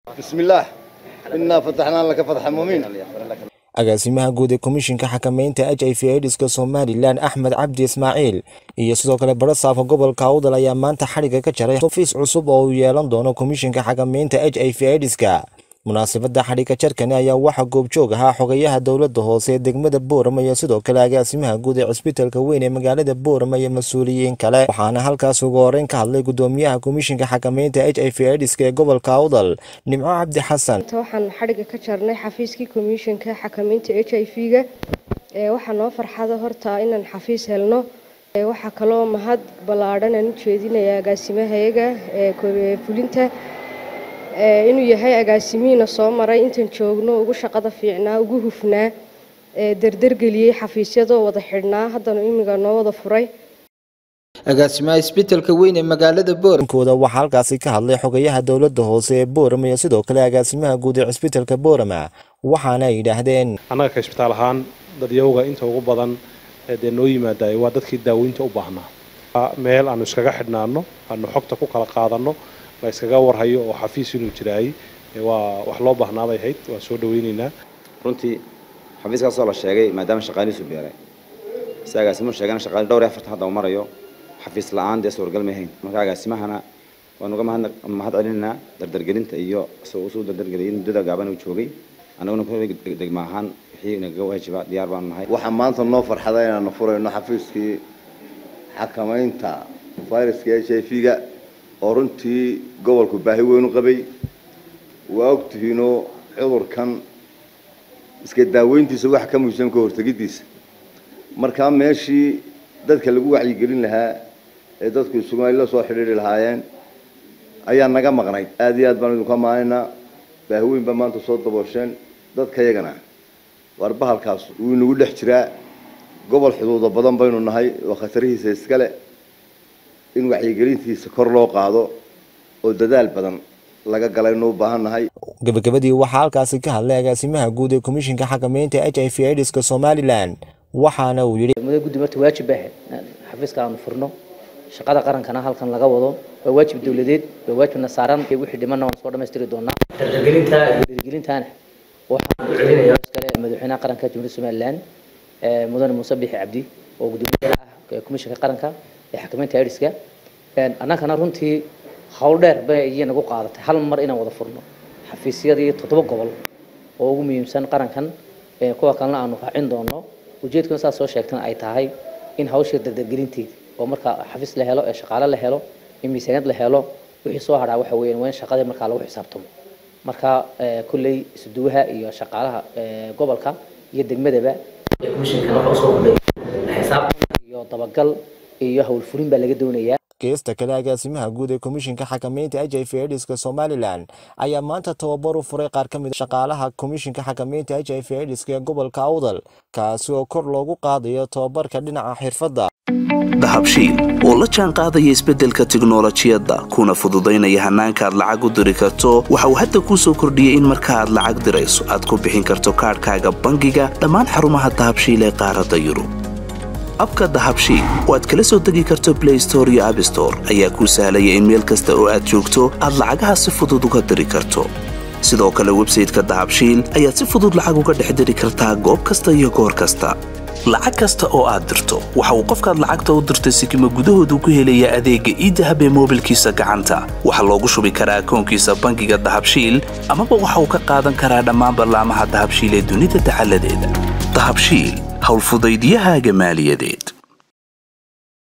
بسم الله إنا فتحنا لك فتحا مبينا agaasimaha guud ee komishinka xakamaynta h i v aidiska somalilan axmed cabdi ismaaciil iyo sidoo kale barasaafka gobolka awdal ayaa maanta xadhigga ka jaray ofiis cusub oo uu yeelan doono komishinka xakamaynta h i v aidiska munaasabadda xadhigga jarkani ayaa waxaa goobjoog ahaa xogayaha dowladda hoose ee degmada boorama iyo sidoo kale agaasimaha guud ee cusbitalka weyn ee magaalada boorama iyo mas-uuliyiin kale waxaana halkaas ugu horeyn ka hadlay gudoomiyaha komishinka xakamaynta h i v aidiska ee gobolka awdal nimco cabdi xasan waxaan xadhigga ka jarnay xafiiskii komishanka xakamaynta h i v-ga waxaa noo farxada horta inaan xafiis helno waxaa kaloo mahad ballaadhan aan u jeedinaya agaasimahayaga ee fulinta inuu yahay agaasimihiina soo maray intaan joogno ugu shaqada fiicnaa ugu hufnaa dardargeliyey xafiisyadoo wada xidhnaa haddana imiga noo wada furay agaasimaha isbitaalka weyn ee magaalada boorama kooda waxaa halkaasi ka hadlay xogayaha dowladda hoose ee boorama iyo sidoo kale agaasimaha guud ee cusbitalka boorama waxaana ay yidhaahdeen annaga ka isbitaal ahaan dadyawga inta ugu badan dee noo yimaadaay waa dadkii daaweynta u baahnaa meel aanu iskaga xidhnaano aanu xogta ku kala qaadanno la iskaga warhayo oo xafiis inuu jiraayey waa wax loo baahnaabay ahayd waan soo dhaweyneynaa runtii xafiiskaasoo la sheegay maadaama shaqaalihiisu beeray si agaasimuhu sheegana shaqaali dhowr iyo afartan hadda uu marayo xafiis la-aan dee suurgal ma ahayn marka agaasimahana waan uga mahad celinaynaa dardargelinta iyo isagoo usuu dardargeliyay muddada gaaban uu joogay annaguna ku degma ahaan wixii nagaga waajiba diyaar baanu nahay waxaa maanta noo farxada inaanu furayno xafiiskii xakamaynta fayraska h i v-ga oo runtii gobolku baahi weyn u qabay waa ogtihiinoo cudurkan iska daaweyntiisa waxa ka muhiimsan ka hortegidiisa markaa meeshii dadka lagu wacyigelin lahaa ee dadku isugu la soo xidhiiri lahaayeen ayaa naga maqnayd aada iyo aad baan idinku amaanaynaa baahi weyn baa maanta soo daboosheen dadka yagana waar bahalkaas wuu inagu dhex jiraa gobol xuduudo badan baynu nahay oo khatarihiisa iskale in wacyigelintiisa kor loo qaado oo dadaal badan laga galaynu u baahan nahay gabagabadii waxaa halkaasi ka hadlay agaasimaha guud ee komishinka xakamaynta h i v aidiska somalilan waxaana uu yidhi muddo guddi marta waajib baa ahayd xafiiska aanu furno shaqada qarankana halkan laga wado waa waajib dowladeed waa waajibna saaran wixii dhimanna waan soo dhammaystiri doonaa dardargelinta iyo dhiirigelintaana waxaan u celinayaa iskale madaxweynaha qaranka jamhuuriyadda somaliland mudane muuse bixi cabdi oo gudoomiyaha ah komishinka qaranka ee xakamaynta aidiska annagana runtii hawl dheer bay iyo nagu qaadatay hal mar inaan wada furno xafiisyadii toddoba gobol oo ugu muhiimsan qarankan kuwa kalena aanu raacin doono ujeedkuna saas soo sheegtana ay tahay in hawsha dardargelinteeda oo marka xafiis la helo ee shaqaale la helo in miisaaniyad la helo wixii soo hadhaa waxa weeyaan waa in shaqadii markaa lagu xisaabtamo marka kulley isuduwaha iyo shaqaalaha gobolka iyo degmadaba komishinkan waxa usoo kordhay xisaabtan iyo dabagal iyo howlfurin baa laga doonayaa geesta kale agaasimaha guud ee komishinka xakamaynta h i v aidiska somalilan ayaa maanta tababar u furay qaar ka mid shaqaalaha komishinka xakamaynta h i v aidiska ee gobolka awdal kaasi oo kor loogu qaadayo tababarka dhinaca xirfadda dahabshiil oo la jaan qaadaya isbeddelka tiknolojiyadda kuna fududaynaya hannaanka aad lacag u diri karto waxa uu hadda kuu soo kordhiyey in marka aad lacag dirayso aad ku bixin karto kaadhkaaga bangiga dhammaan xarumaha dahabshiil ee qaaradda yurub abka dahabshiil oo aad kala soo degi karto blay store iyo abstore ayaa kuu sahlaya in meel kasta oo aad joogto aad lacagaha si fudud uga diri karto sidoo kale websayteka dahabshiil ayaad si fudud lacag uga dhex diri kartaa goob kasta iyo goor kasta lacag kasta oo aad dirto waxa uu qofkaad lacagta u dirtay sikima gudahoodu ku helayaa adeegga iidahab ee moobilkiisa gacanta waxaa loogu shubi karaa akoonkiisa bangiga dahabshiil amaba waxa uu ka qaadan karaa dhammaan ballaamaha dahabshiil ee dunida dacaladeeda dahabshiil howlfudaydyahaaga maaliyadeed